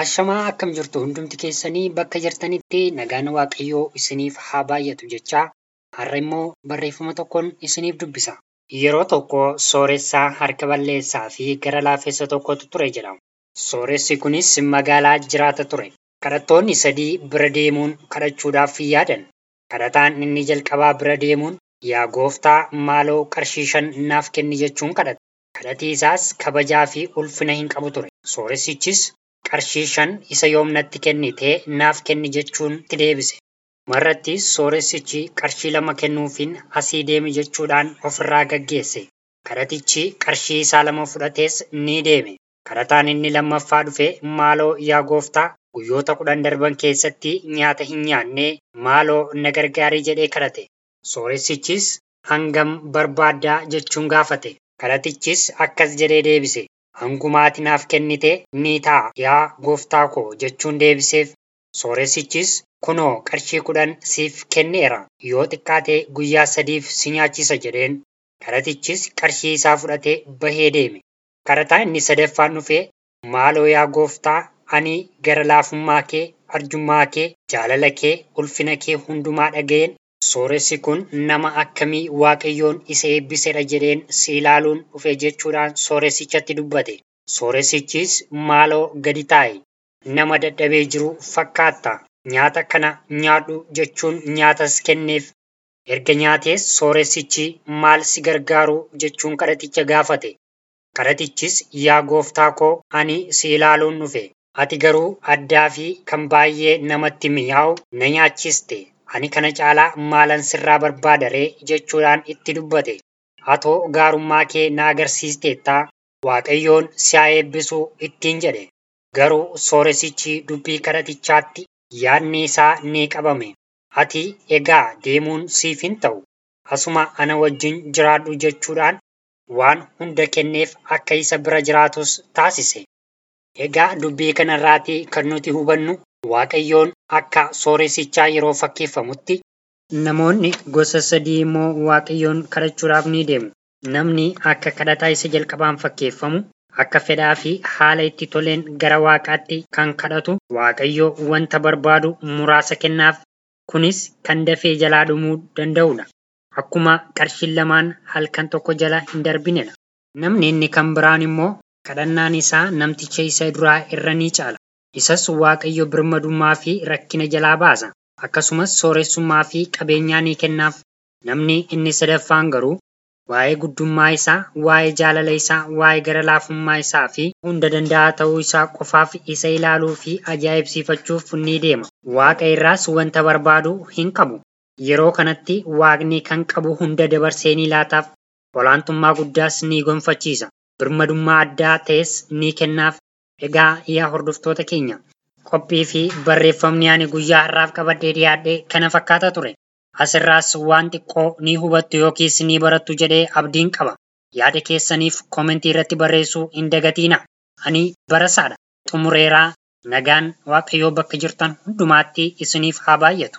Ashamaa akkam jirtu hundumti keessanii bakka jirtanitti nagaan waaqayyoo isiniif haa baay'atu jechaa har'a immoo barreeffama tokkoon isiniif dubbisa. Yeroo tokko sooressaa harka balleessaa fi gara laafessa tokkotu ture jedhama. Sooressi kunis magaalaa jiraata ture. Kadhattoonni sadii bira deemuun kadhachuudhaaf yaadan. Kadhataan inni jalqabaa bira deemuun yaa gooftaa maaloo qarshii shan naaf kenni jechuun kadhate. Kadhatii isaas kabajaa fi ulfina hin qabu ture. Sooressichis qarshii shan isa yoom natti kennitee naaf kenni jechuun itti deebise. Marrattis sooressichi qarshii lama kennuufiin asii deemi jechuudhaan ofirraa gaggeesse. Kadhatichi qarshii isaa lama fudhatees ni deeme. Kadhataan inni lammaffaa dhufe maaloo yaa gooftaa guyyoota kudhan darban keessatti nyaata hin nyaannee maaloo na gargaarii jedhee kadhate. Sooressichis hangam barbaaddaa jechuun gaafate. Kadhatichis akkas jedhee deebise. Hangumaati naaf kennite ni ta'a yaa gooftaa koo jechuun deebiseef. Sooressichis kunoo qarshii kudhan siif kenneera yoo xiqqaate guyyaa sadiif si nyaachisa jedheen. Kadhatichis qarshii isaa fudhatee bahee deeme. Kadhataa inni sadaffaan dhufee maaloo yaa gooftaa ani gara laafummaa kee, arjummaa kee, jaalala kee, ulfina kee hundumaa dhaga'een sooressi kun nama akkamii waaqayyoon isa eebbisedha jedheen si ilaaluun dhufe jechuudhaan sooressichatti dubbate. Sooressichis maaloo gadi taa'i. Nama dadhabee jiru fakkaatta. Nyaata kana nyaadhu jechuun nyaatas kenneef. Erga nyaatees sooressichi maal si gargaaru jechuun kadhaticha gaafate. Kadhatichis yaa gooftaa koo ani si ilaaluun dhufe. Ati garuu addaa fi kan baay'ee namatti mi'aawu na nyaachiste. Ani kana caalaa maalan sirraa barbaada ree jechuudhaan itti dubbate. Atoo gaarummaa kee na agarsiisteettaa Waaqayyoon si haa eebbisu ittiin jedhe. Garuu sooressichi dubbii kadhatichaatti yaadni isaa ni qabame. Ati egaa deemuun siif hin ta'u. Asuma ana wajjin jiraadhu jechuudhaan waan hunda kenneef akka isa bira jiraatus taasise. Egaa dubbii kanarraatii kan nuti hubannu Waaqayyoon akka sooressichaa yeroo fakkeeffamutti namoonni gosa sadii immoo Waaqayyoon kadhachuudhaaf ni deemu. Namni akka kadhataa isa jalqabaan fakkeeffamu akka fedhaa fi haala itti toleen gara Waaqaatti kan kadhatu Waaqayyo wanta barbaadu muraasa kennaaf. Kunis kan dafee jalaa dhumuu danda'udha. Akkuma qarshiin lamaan halkan tokko jala hin darbinedha. Namni inni kan biraan immoo kadhannaan isaa namticha isa duraa irra ni caala. Isas Waaqayyo birmadummaa fi rakkina jalaa baasa. Akkasumas sooressummaa fi qabeenyaa ni kennaaf. Namni inni sadaffaan garuu waa'ee guddummaa isaa, waa'ee jaalala isaa, waa'ee gara laafummaa isaa fi hunda danda'aa ta'uu isaa qofaaf isa ilaaluu fi ajaa'ibsiifachuuf ni deema. Waaqa irraas wanta barbaadu hin qabu. Yeroo kanatti Waaqni kan qabu hunda dabarsee ni laataaf. Olaantummaa guddaas ni gonfachiisa. Birmadummaa addaa ta'es ni kennaaf. Egaa yaa hordoftoota keenya qophii fi barreeffamni ani guyyaa har'aaf qabadhee dhiyaadhe kana fakkaata ture. Asirraas waan xiqqoo ni hubattu yookiis ni barattu jedhee abdiin qaba. Yaada keessaniif koomentii irratti barreessuu hin dagatiina. Ani barasaadha. Xumureeraa nagaan Waaqayyoo bakka jirtan hundumaatti isiniif haa baay'atu.